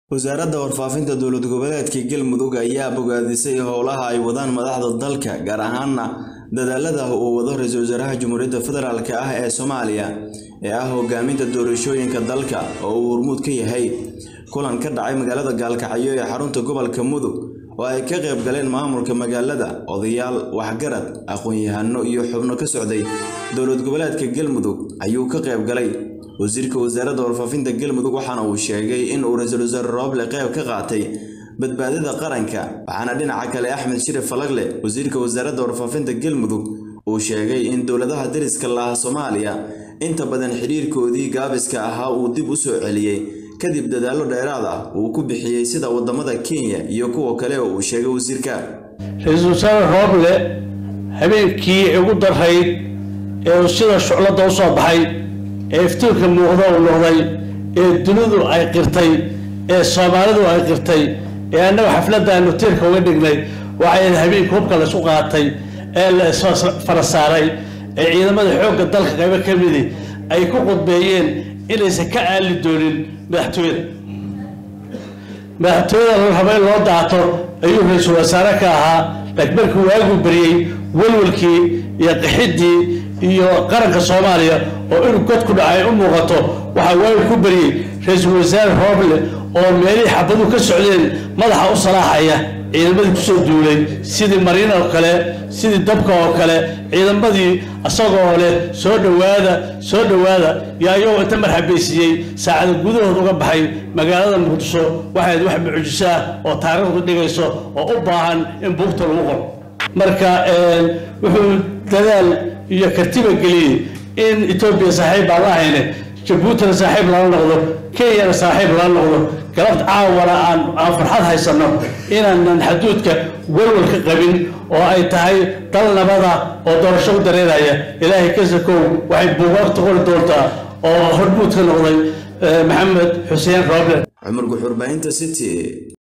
wasaaradda warfaafinta dowlad goboleedka galmudug ayaa bogaadisay howlaha ay wadaan madaxda dalka gaar ahaana dadaalada uu wado ra-iisul wasaaraha jamhuuriyadda federaalk ah ee soomaaliya ee ah hogaaminta doorashooyinka dalka oo uu hormuud ka yahay kulan ka dhacay magaalada gaalkacyo ee xarunta gobolka mudug oo ay ka qayb galeen maamulka magaalada odayaal waxgarad aqoon-yahano iyo xubno ka socday dowlad goboleedka galmudug ayuu ka qayb galay wasiirka wasaaradda warfaafinta galmudug waxaana uu sheegay in uu ra-iisul wasaare rooble qayb ka qaatay badbaadada qaranka waxaana dhinaca kale axmed shirif falagle wasiirka wasaaradda warfaafinta galmudug uu sheegay in dowladaha dariska laha soomaaliya inta badan xidhiirkoodii gaabiska ahaa uu dib u soo celiyey kadib dadaallo dheeraad ah uu ku bixiyey sida wadamada kenya iyo kuwa kale oo uu sheegay wasiirka ra-iisul wasaare rooble habeenkii ugu darayd ee uu sida shucladda u soo baxay ee iftiinka muuqda uu noqday ee dunidu ay qirtay ee soomaalidu ay qirtay ee annaga xafladda aynu tiirka uga dhignay waxay habeenkii hubka la isu qaatay ee la fara saaray ee ciidamada xoogga dalka qaybo ka midi ay ku qudbeeyeen inaysan ka aali doonin madaxtooyada madaxtooyada la rabo in loo daato ayuu ra-iisul wasaare ka ahaa laakiin markii waagu beriyey walwalkii iyo qaxiddii iyo qaranka soomaaliya oo inuu god ku dhacay u muuqato waxaa waagu ku beriyey ra-iisul wasaare rooble oo meelihii xabaduu ka socdeen madaxa u salaaxaya ciidamadii kusoo duulay sidii mariin oo kale sidii dabka oo kale ciidamadii isagoo leh soo dhowaada soo dhowaada yaa iyagoo inta marxabaysiiyey saacada gudahood uga baxay magaalada muqdisho waxayd wax mucjiso ah oo taariikhdu dhigayso oo u baahan in buugta lagu qoro marka wuxuu dadaal iyo kartiba geliyey in etoobiya saaxiib aan la ahayne jabuutina saaxiib lala noqdo kenyana saaxiib lala noqdo galabta caawana aan aan farxad haysanno inaanan xaduudka walwal ka qabin oo ay tahay dal nabada oo doorasho u dareeraya ilaahay kasakow waxay buugaagta qori doontaa oo hormuud ka noqday maxamed xuseen rooble cumar guxurbaahinta city